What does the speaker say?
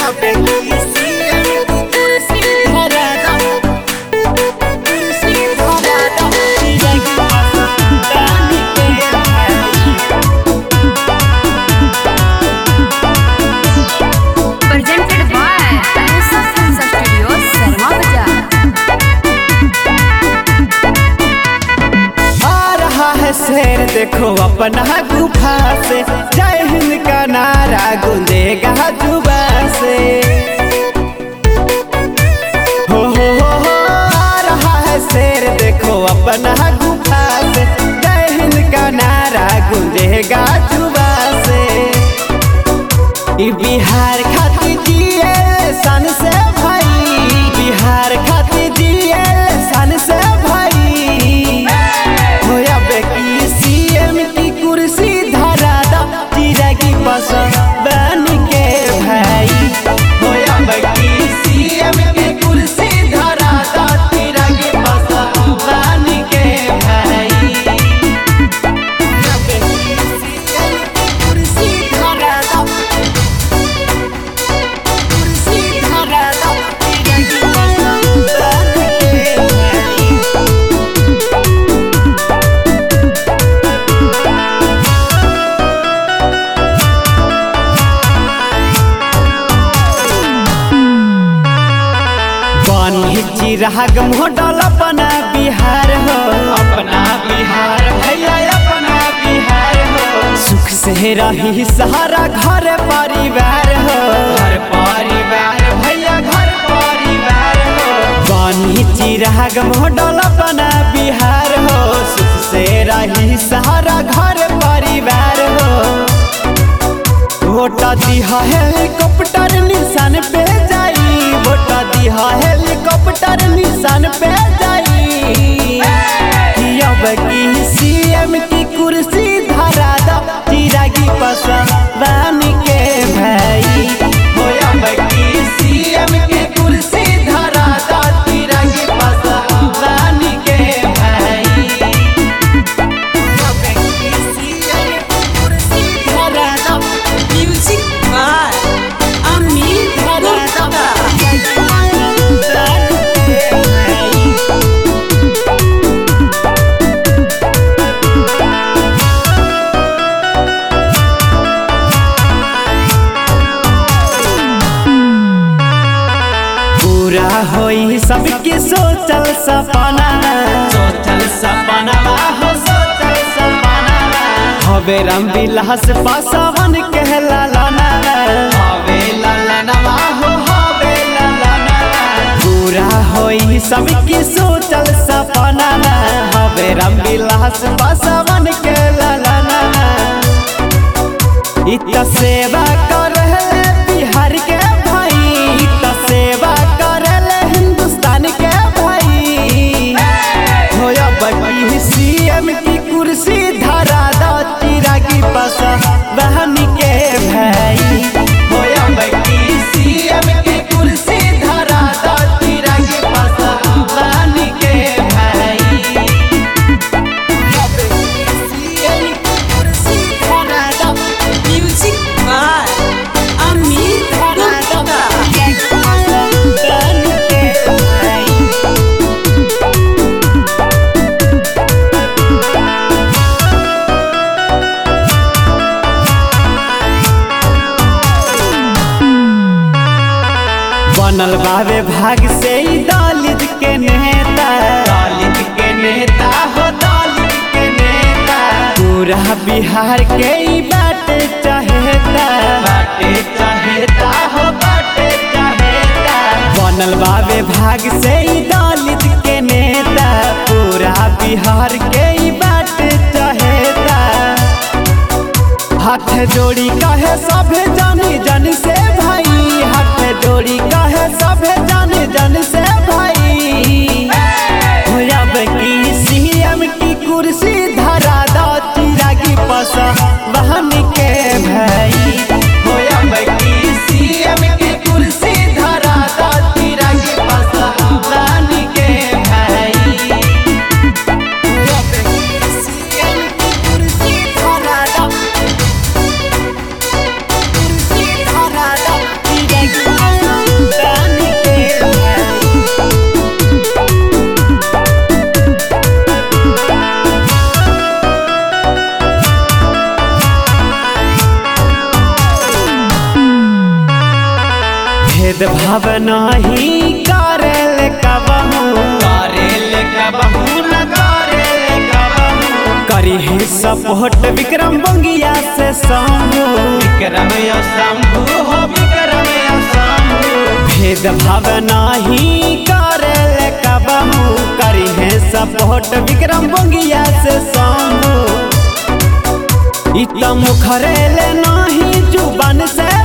Presented by Anusa Films Studio, Sarma Bazaar. आ रहा है शेर देखो अपना गुफा से जय हिंद का नारा गूंजेगा जुबा से हो हो हो हो आ रहा है शेर देखो अपना गुफा से जय हिंद का नारा गूंजेगा जुबा से ई बिहार खातिर जिए सन से भाई बिहार खातिर जिए सन से भाई होया बेकी सीएम की कुर्सी धरा दा चिरा की पसंद बन के भाई होया बेकी सीएम की कुर्सी धरा दा चिरा की पसंद बन के भाई होया बेकी सीएम की कुर्सी धरा दा कुर्सी धरा दा चिरा की पसंद बन के भाई बानी चिराग मोडल अपना बिहार हो अपना बिहार भैया अपना बिहार हो सुख से रही सहारा घर परिवार हो घर परिवार भैया घर परिवार हो बानी चिराग मोडल अपना बिहार हो सुख से रही सहारा घर परिवार हो वोटा दिहा हेलीकॉप्टर निशान पे जाई वोटा दिहा हेलीकॉप्टर निशान पे जाई कि अब की सीएम की कुर्सी धरा दा चिरागी पसंद बन के भाई हो अब की सीएम की कुर्सी धरा दा चिरागी पसंद बन के भाई अब की सीएम की कुर्सी धरा दा Music by Amit Gupta. पूरा होई सबके सोचल सपना सोचल सपना हो सोचल सपना हवे राम विलास पासवन कहला लाना हवे लालनवा हो हवे लालनवा पूरा होई सबके सोचल सपना हवे राम विलास पासवन कहला लाना इत सेवा कर बिहार के भाई इत सेवा कर हिंदुस्तान के भाई होया बड़ी सीएम की कुर्सी धरा दा चिरागी पस बहन के भाई होया बड़ी सीएम की कुर्सी धरा दा चिरागी पस बहन के भाई होया बड़ी सीएम की कुर्सी धरा दा Music by Amit Gupta. बनल बाबे भाग से ही दलित के नेता दलित के नेता हो दलित के नेता पूरा बिहार के ही बाटे चाहेता बाटे चाहेता हो बाटे चाहेता बनल बाबे भाग से ही दलित के नेता पूरा बिहार के ही बाटे चाहेता हाथ जोड़ी कहे सभे जानी जन से भाई हाथ जोड़ी कहे सभे जानी जन से भाई होया की सीएम की कुर्सी धरा दा चिरागी पस बहन के भाई होया की सीएम की कुर्सी धरा दा चिरागी पस बहन के भाई होया की सीएम की कुर्सी धरा दा कुर्सी भेद भाव नहीं करेल कबहू करेल कबहू न करेल कबहू करी है सपोर्ट विक्रम बंगिया से शंभू विक्रम यो शंभु हो विक्रम यो शंभु भेद भाव नहीं करेल कबहू करी है सपोर्ट विक्रम बंगिया से शंभू इत मुखरेल नहीं जुबान से